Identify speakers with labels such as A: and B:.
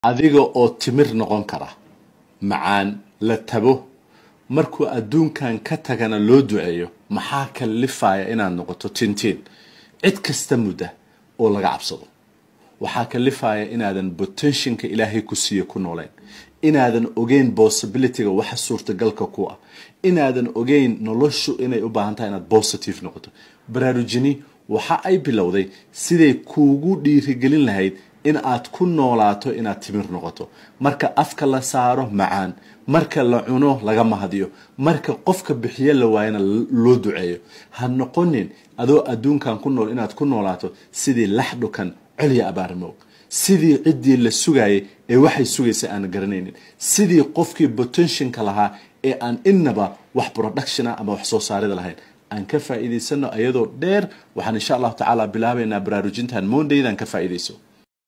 A: adiga oo timir noqon kara macaan la tabo markuu adduunkan ka tagana loo duceeyo maxaa kalifaya inaad noqoto tintiin cid kasta mudda oo laga cabsado waxaa kalifaya inaadan potentialka ilaahay ku siiye ku noolayn inaadan ogeyn possibilityga waxa suurtagalka ku ah inaadan ogeyn noloshu inay u baahan tahay inaad positive noqoto baraarujini waxa ay bilowday siday kuugu dhiirigelin lahayd in aad ku noolaato inaad timir noqoto marka afka la saaro macaan marka la cuno laga mahadiyo marka qofka bixiyo la waayana loo duceeyo ha noqonin adoo adduunkan ku nool inaad ku noolaato sidii lax dhukan colya abaarmoog sidii ciddii la sugayay ee waxay sugaysa aan garanaynin sidii qofkii potentialka lahaa ee aan innaba wax productiona ama wax soo saarida lahayn aan ka faa'iidaysano ayadoo dheer waxaan insha allahu tacaala bilaabaynaa baraarujintan mondaydan ka faa'iidayso